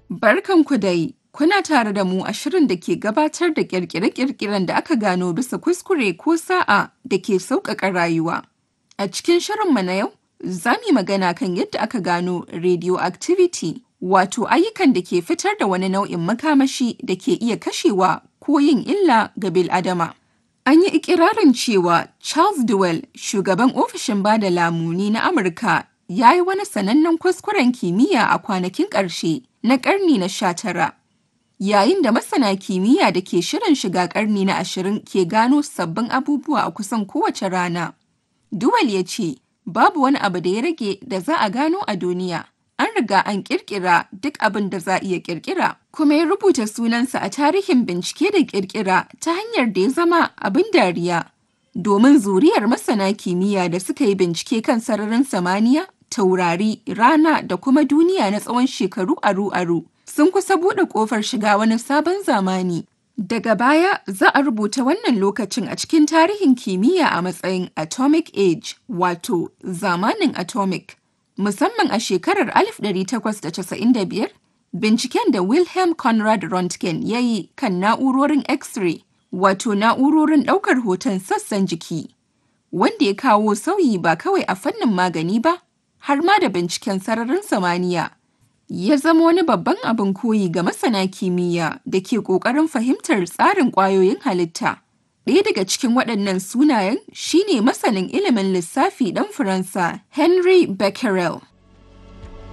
Barkanku dai, kuna tare da mu a shirin da ke gabatar da ƙirƙire-ƙirƙiren da aka gano bisa kuskure ko sa'a da ke sauƙaƙa rayuwa. A cikin shirinmu na yau, za mu yi magana kan yadda aka gano radioactivity, wato ayyukan da ke fitar da wani nau'in makamashi da ke iya kashewa ko yin illa ga bil'adama. An yi ikirarin cewa Charles Duell, shugaban ofishin bada lamuni na Amurka, ya yi wani sanannen kuskuren kimiyya a kwanakin ƙarshe na ƙarni na sha tara. Yayin da masana kimiyya da ke shirin shiga ƙarni na ashirin ke gano sabbin abubuwa a kusan kowace rana. Duwal ya ce, babu wani abu da ya rage da za a gano a duniya. An riga an ƙirƙira duk abin da za a iya ƙirƙira, kuma ya rubuta sunansa a tarihin bincike da ƙirƙira ta hanyar da ya zama abin dariya. Domin zuriyar masana kimiyya da suka yi bincike kan sararin samaniya, taurari, rana da kuma duniya na tsawon shekaru aru-aru sun kusa buɗe ƙofar shiga wani sabon zamani. Daga baya za a rubuta wannan lokacin a cikin tarihin kimiyya a matsayin Atomic Age, wato zamanin atomic. Musamman a shekarar 1895, binciken da Wilhelm Conrad Röntgen ya yi kan na'urorin X-ray, wato na'urorin ɗaukar hoton sassan jiki, wanda ya kawo sauyi ba kawai a fannin magani ba, har ma da binciken sararin samaniya. Ya zama wani babban abin koyi ga masana kimiyya da ke ƙoƙarin fahimtar tsarin ƙwayoyin halitta. Ɗaya daga cikin waɗannan sunayen shine masanin ilimin lissafi ɗan Faransa Henri Becquerel.